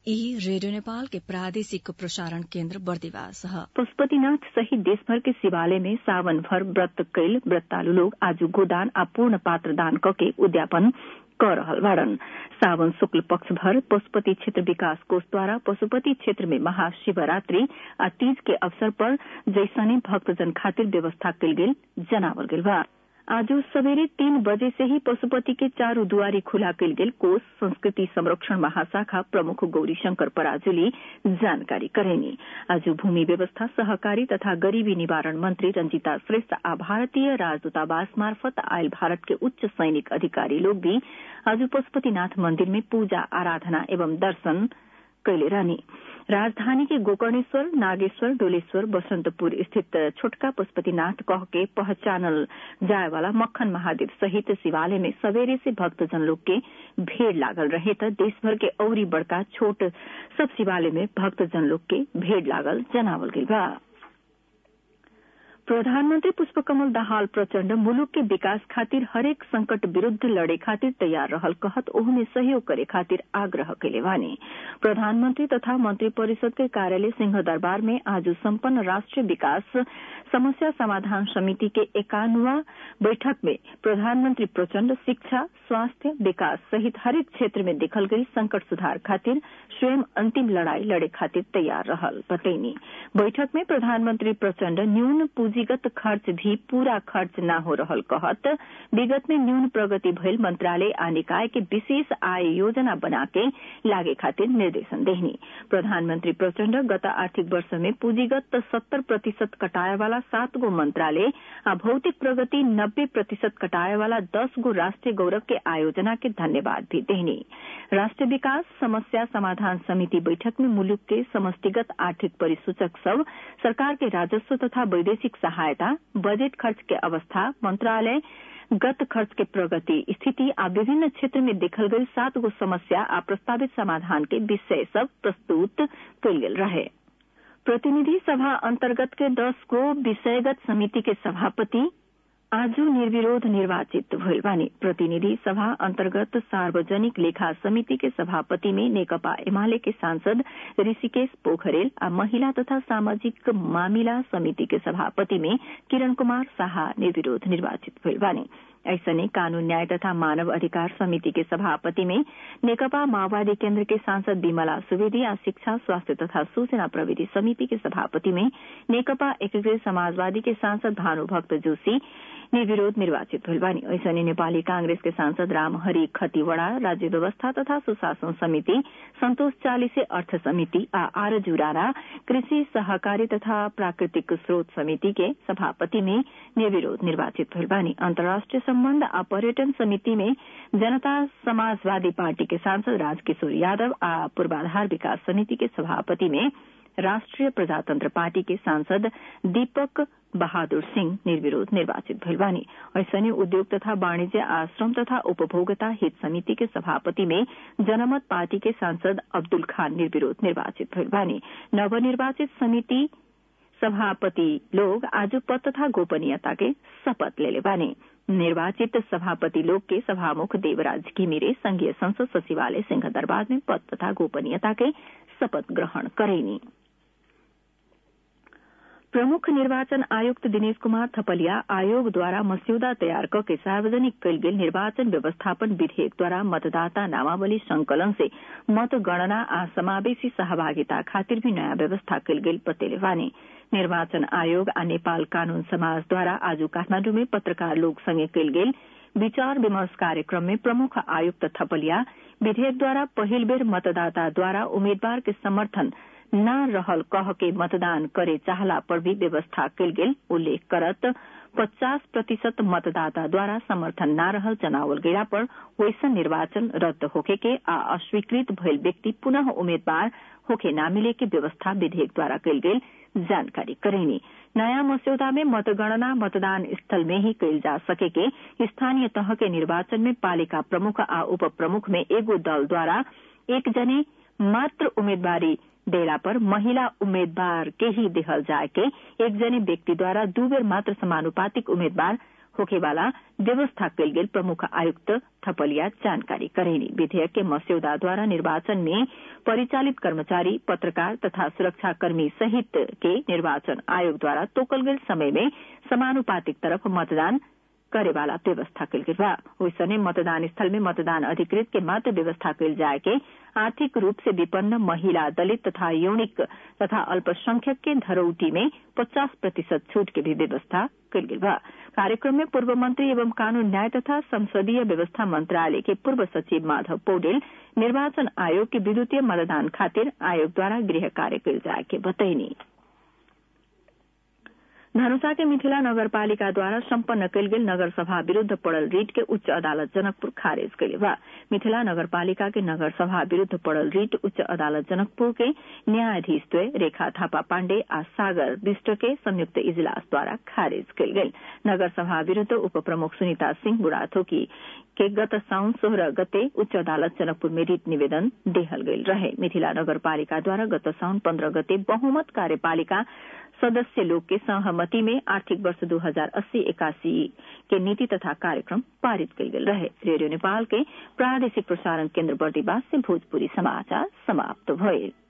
ई रेडियो नेपाल के प्रादेशिक प्रसारण केन्द्र बर्दिवास ह पशुपतिनाथ सहित देशभर के शिवालय में सावन भर व्रत कैल व्रतालु लोग आज गोदान आ पूर्ण पात्र दान कके उद्यापन क रहल बाड़न सावन शुक्ल पक्ष भर पशुपति क्षेत्र विकास कोष द्वारा पशुपति क्षेत्र में महाशिवरात्रि आ तीज के अवसर पर जैसने भक्तजन खातिर व्यवस्था कयल गेल जनावल गेल बा आज सवेरे तीन बजे से ही पशुपति के चारू दुआरी खुला कयल गेल कोष संस्कृति संरक्षण महाशाखा प्रमुख गौरी शंकर पराजुली जानकारी करेनी आज भूमि व्यवस्था सहकारी तथा गरीबी निवारण मंत्री रंजीता श्रेष्ठ आ भारतीय राजदूतावास मार्फत आयल भारत के उच्च सैनिक अधिकारी लोग भी आज पशुपतिनाथ मंदिर में पूजा आराधना एवं दर्शन कैले रहनी राजधानी के गोकर्णेश्वर नागेश्वर डोलेश्वर बसंतपुर स्थित छोटका पशुपतिनाथ कह के पहचानल जाए वाला मक्खन महादेव सहित शिवालय में सवेरे से भक्तजन लोग के भीड़ लागल रहे त देशभर के औरी बड़का छोट सब शिवालय में भक्तजन लोग के भीड़ लागल जनावल गई बा प्रधानमन्त्री पुष्पकमल दाहाल प्रचण्ड मुलुक के विकास खातिर हरेक संकट विरूद्ध लड़े खातिर तैयार रहल कहत ओहमे सहयोग करे खातिर आग्रह कैले वानी प्रधानमन्त्री तथा मंत्री परिषद के कार्यालय सिंह दरबार में आज सम्पन्न राष्ट्रीय विकास समस्या समाधान समिति के एकानवा बैठक में प्रधानमन्त्री प्रचण्ड शिक्षा स्वास्थ्य विकास सहित हरेक क्षेत्र में देखल गई संकट सुधार खातिर स्वयं अंतिम लड़ाई लड़े खातिर तैयार रहल बतैनी बैठक में प्रधानमन्त्री प्रचण्ड न्यून पूंजीगत खर्च भी पूरा खर्च न हो रहल कहत विगत में न्यून प्रगति भइल मंत्रालय आ निकाय के विशेष आय योजना बना के लागे खातिर निर्देशन देहनी प्रधानमन्त्री प्रचण्ड गत आर्थिक वर्ष में पूंजीगत सत्तर प्रतिशत कटाए वाला सात गो मंत्रालय आ भौतिक प्रगति नब्बे प्रतिशत कटाए वाला दस गो राष्ट्रीय गौरव के आयोजना के धन्यवाद भी देहनी राष्ट्रीय विकास समस्या समाधान समिति बैठक में मुलुक के समष्टिगत आर्थिक परिसूचक सब सरकार के राजस्व तथा वैदेशिक सहायता बजट खर्च के अवस्था मंत्रालय गत खर्च के प्रगति स्थिति आ विभिन्न क्षेत्र में देखल गई सात गो समस्या आ प्रस्तावित समाधान के विषय सब प्रस्तुत कयल गेल रहे प्रतिनिधि सभा अंतर्गत के दस गो विषयगत समिति के सभापति आज निर्विरोध निर्वाचित भइल बानी प्रतिनिधि सभा अंतर्गत सार्वजनिक लेखा समिति के सभापति में नेकपा एमाले के सांसद ऋषिकेश पोखरेल आ महिला तथा सामाजिक मामिला समिति के सभापति में किरण कुमार शाह निर्विरोध निर्वाचित भइल बानी ऐसने कानून न्याय तथा मानव अधिकार समिति के सभापति में नेकपा माओवादी केन्द्र के सांसद विमला सुवेदी आ शिक्षा स्वास्थ्य तथा सूचना प्रविधि समिति के सभापति में नेकपा एकीकृत समाजवादी के सांसद भानुभक्त जोशी निर्विरोध निर्वाचित भइल बानी ऐसने नेपाली कांग्रेस के सांसद रामहरि खतिवड़ा राज्य व्यवस्था तथा सुशासन समिति सन्तोष चालिसे अर्थ समिति आ आरजू राणा कृषि सहकारी तथा प्राकृतिक स्रोत समिति के सभापति में निर्विरोध निर्वाचित भइल बानी अन्तर्राष्ट्रिय सम्बन्ध आ पर्यटन समिति में जनता समाजवादी पार्टी के सांसद राजकिशोर यादव आ पूर्वाधार विकास समिति के सभापति में राष्ट्रिय प्रजातंत्र पार्टी के सांसद दीपक बहादुर सिंह निर्विरोध निर्वाचित भइल बानी ऐसने उद्योग तथा वाणिज्य आश्रम तथा उपभोक्ता हित समिति के सभापति में जनमत पार्टी के सांसद अब्दुल खान निर्विरोध निर्वाचित भइल बानी नवनिर्वाचित समिति सभापति लोग आज पद तथा गोपनीयता के शपथ लेले बानी निर्वाचित सभापति लोग के सभामुख देवराज घिमिरे संघीय संसद सचिवालय सिंह दरबार में पद तथा गोपनीयता के शपथ ग्रहण करेनी प्रमुख निर्वाचन आयुक्त दिनेश कुमार थपलिया आयोग द्वारा मस्यौदा तयार करके सार्वजनिक कयल गेल निर्वाचन व्यवस्थापन विधेयक द्वारा मतदाता नामावली संकलन से मतगणना आ समावेशी सहभागिता खातिर भी नयाँ व्यवस्था कयल गेल बतेले वानी निर्वाचन आयोग आ नेपाल कानून समाज द्वारा आज काठमाण्डु में पत्रकार लोग संगे कयल गेल विचार विमर्श कार्यक्रम में प्रमुख आयुक्त थपलिया विधेयक द्वारा पहिल बेर मतदाता द्वारा उम्मीदवार के समर्थन न रहल कह के मतदान करे चाहला पर भी व्यवस्था कयल गेल उल्लेख करत पचास प्रतिशत मतदाता द्वारा समर्थन न रहल जनावल गया पर वैसन निर्वाचन रद्द होके के आ अस्वीकृत भइल व्यक्ति पुनः उम्मीदवार होके न मिले के व्यवस्था विधेयक द्वारा कयल गेल जानकारी करेनी नयाँ मस्यौदा में मतगणना मतदान स्थल में ही कयल जा सके के स्थानीय तह के निर्वाचन में पालिका प्रमुख आ उप प्रमुख में एगो दल द्वारा एक जने मात्र उम्मीदवारी देला पर महिला उम्मीदवार के ही देहल जाए के एक जने व्यक्ति द्वारा दू बेर मात्र समानुपातिक उम्मीदवार होखेवाला व्यवस्था कल गेल प्रमुख आयुक्त थपलिया जानकारी करेनी विधेयक के मस्यौदा द्वारा निर्वाचन में परिचालित कर्मचारी पत्रकार तथा सुरक्षाकर्मी सहित के निर्वाचन आयोग द्वारा तोकल गेल समय में समानुपातिक तरफ मतदान करेवाला व्यवस्था कल गेल बा ओइसने मतदान स्थल में मतदान अधिकृत के मात्र व्यवस्था कल जाए के आर्थिक रूप से विपन्न महिला दलित तथा यौनिक तथा अल्पसंख्यक के धरौटी में पचास प्रतिशत छूट के भी व्यवस्था कल गेल बा कार्यक्रम में पूर्व मंत्री एवं कानून न्याय तथा संसदीय व्यवस्था मंत्रालय के पूर्व सचिव माधव पौडेल निर्वाचन आयोग के विद्युतीय मतदान खातिर आयोग द्वारा गृह कार्य कल जाए के बतैनी धनुषा के मिथिला नगरपालिका द्वारा सम्पन्न कयल गेल नगर सभा विरूद्ध पड़ल रीट के उच्च अदालत जनकपुर खारिज कयले बा मिथिला नगरपालिका के नगर सभा विरूद्ध पड़ल रीट उच्च अदालत जनकपुर के न्यायाधीश द्वय रेखा थापा पाण्डे आ सागर विष्ट के संयुक्त इजलास द्वारा खारिज कयल गेल नगर सभा विरूद्ध उप प्रमुख सुनीता सिंह बुढ़ाथोकी के गत साउन सोह्र गते उच्च अदालत जनकपुर में रिट निवेदन देहल गयल रहे मिथिला नगरपालिका द्वारा गत साउन पन्ध्र गते बहुमत कार्यपालिका सदस्य लोग के सहमति में आर्थिक वर्ष दो हजार अस्सी इक्यासी के नीति तथा कार्यक्रम पारित कयल गेल रहे रेडियो नेपाल के प्रादेशिक प्रसारण केन्द्र बर्दीवास से भोजपुरी समाचार समाप्त भइल